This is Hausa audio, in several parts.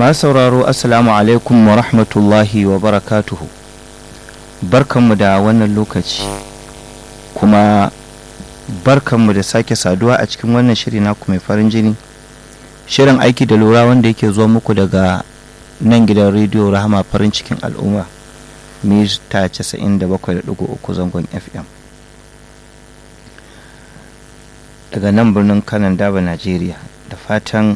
masu sauraro assalamu alaikum wa rahmatullahi wa barakatuhu barkanmu da wannan lokaci kuma barkanmu da sake saduwa a cikin wannan shiri naku mai farin jini shirin aiki da lura wanda yake zuwa muku daga nan gidan rediyo rahama farin cikin al'umma mita 97.3 zangon fm daga nan birnin kanan daba najeriya da fatan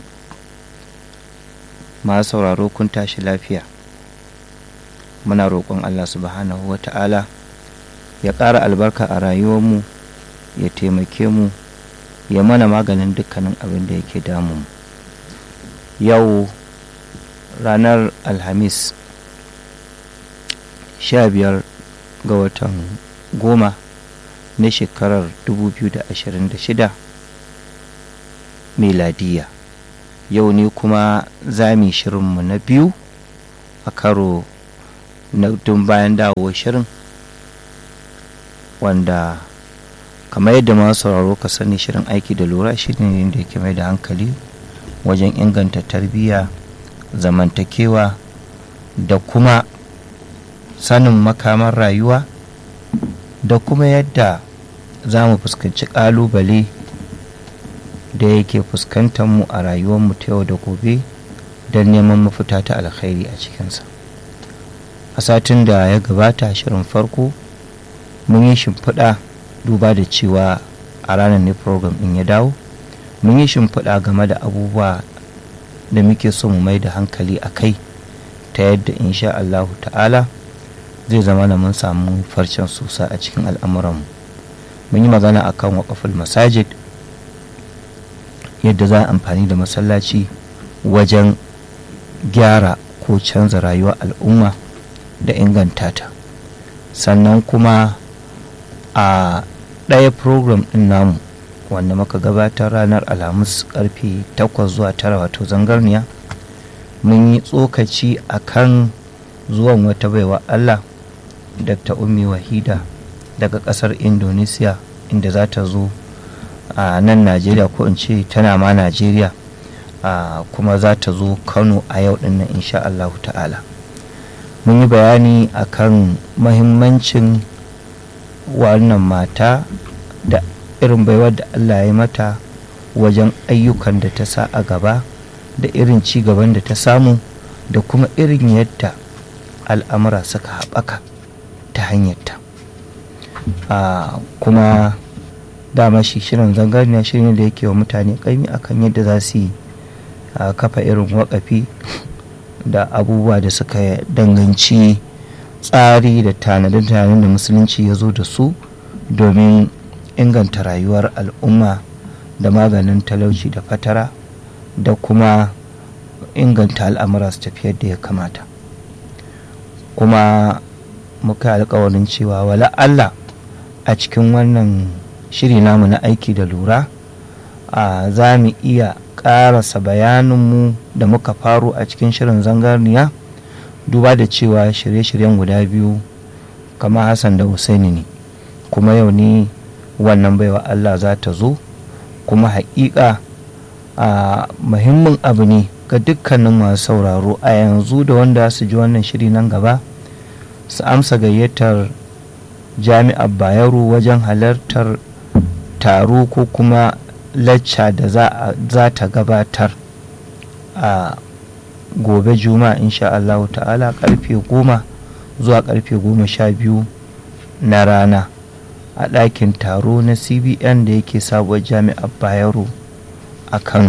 masu sauraro kun tashi lafiya muna roƙon allah subhanahu wa ta'ala ya ƙara albarka a rayuwarmu ya taimake mu ya mana maganin dukkanin abin da yake damu yau ranar alhamis sha biyar ga watan goma na shekarar 2026 miladiya yau ne kuma zami shirinmu na biyu a karo na dun bayan dawo shirin wanda kamar yadda masu sauraro ka sani shirin aiki da lura shi ne da yake mai da hankali wajen inganta tarbiyya zamantakewa da kuma sanin makaman rayuwa da kuma yadda za mu fuskanci ƙalubale da yake fuskantar mu a rayuwarmu ta yau da gobe don neman mafita ta alkhairi a cikinsa a satin da ya gabata shirin farko mun yi shimfiɗa duba da cewa a ranar ne program ɗin ya dawo mun yi shimfiɗa game da abubuwa da muke so mu mai da hankali a kai ta yadda insha Allahu ta'ala zai zama na mun samu farcen sosa a cikin al'amuranmu mun yi magana akan waƙaful masajid yadda za a amfani da masallaci wajen gyara ko canza rayuwar al'umma da inganta ta sannan kuma a ɗaya program ɗin namu wanda muka gabatar ranar alhamis karfe 8 zuwa 9 wato zangarniya mun yi tsokaci a kan zuwan wata baiwa allah dr ummi wahida daga ƙasar indonesia inda za ta zo a nan najeriya ko in ce tana ma najeriya kuma za ta zo kano a yau dinnan insha Allah ta'ala mun yi bayani akan mahimmancin wannan mata da irin baiwar da Allah ya mata wajen ayyukan da ta sa a gaba da irin ci gaban da ta samu da kuma irin yadda al'amura suka haɓaka ta hanyarta kuma dama shi shirin zangarniya shirin da yake wa mutane kaimi akan yadda za su yi kafa irin wakafi da abubuwa da suka danganci tsari da tanadin-tanadin da musulunci ya zo da su domin inganta rayuwar al'umma da maganin talauci da fatara da kuma inganta al'amura su tafi yadda ya kamata kuma muka alkawarin cewa wala Allah a cikin wannan shiri namu na aiki da lura a za mu iya ƙarasa bayaninmu da muka faro a cikin shirin zangarniya duba da cewa shirye-shiryen guda biyu kama hassan da husaini ne kuma yau ne wannan baiwa allah za ta zo kuma haƙiƙa a muhimmin abu ne ga dukkanin masu sauraro a yanzu da wanda su ji wannan shiri nan gaba su amsa gayyatar jami'ar bayero wajen halartar taro ko kuma lacca da za ta gabatar a gobe juma'a insha Allah ta'ala karfe goma zuwa karfe goma sha biyu na rana a ɗakin taro na cbn da yake sabuwar jami'ar bayero a kano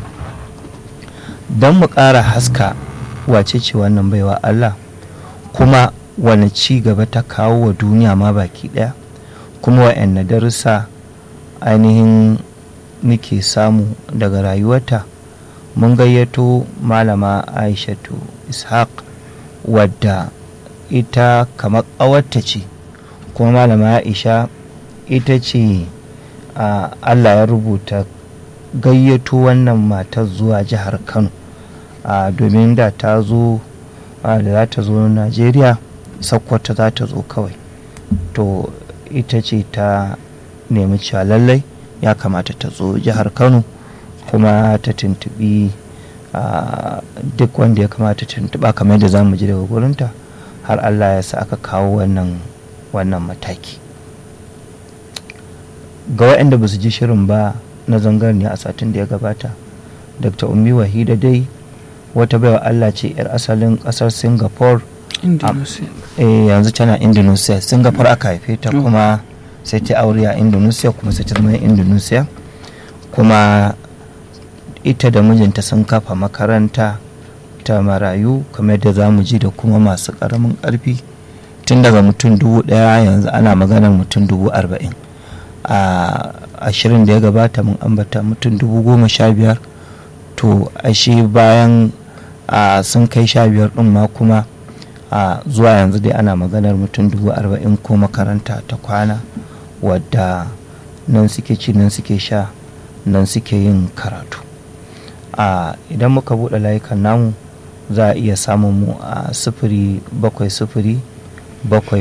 don mu ƙara haska wace ce wannan baiwa Allah kuma wani ci gaba ta kawo wa duniya ma baki ɗaya kuma wa'yan darussa ainihin muke samu daga rayuwarta mun gayyato malama aishatu ishaq wadda ita kamar ƙawarta ce kuma malama aisha ita ce allah ya rubuta gayyato wannan matar zuwa jihar kano domin da ta zo da za ta zo najeriya sakkwata za ta zo kawai to ita ce ta nemi cewa lallai ya kamata ta zo jihar kano kuma ta tuntubi duk wanda ya kamata tuntuɓa kamar da za mu ji daga gurinta har allah ya sa aka kawo wannan wannan mataki ga waɗanda ba su ji shirin ba na zangarniya a satin da ya gabata dr umi wahida dai wata baiwa allah ce 'yar asalin ƙasar singapore yanzu tana indonesia singapore aka haife ta kuma sai ta aure a indonesia kuma sai ta zama indonesia kuma ita da mijinta sun kafa makaranta ta marayu kamar da za mu ji da kuma masu ƙaramin ƙarfi tun daga mutum dubu ɗaya yanzu ana maganar mutum dubu arba'in a ashirin da ya gabata mun ambata mutum dubu goma sha biyar to ashe bayan sun kai sha biyar ɗin ma kuma a zuwa yanzu dai ana maganar mutum dubu arba'in ko makaranta ta kwana wadda nan suke ci nan suke sha nan suke yin karatu a idan muka buɗe layukan namu za a iya samun mu a sifiri bakwai sifiri bakwai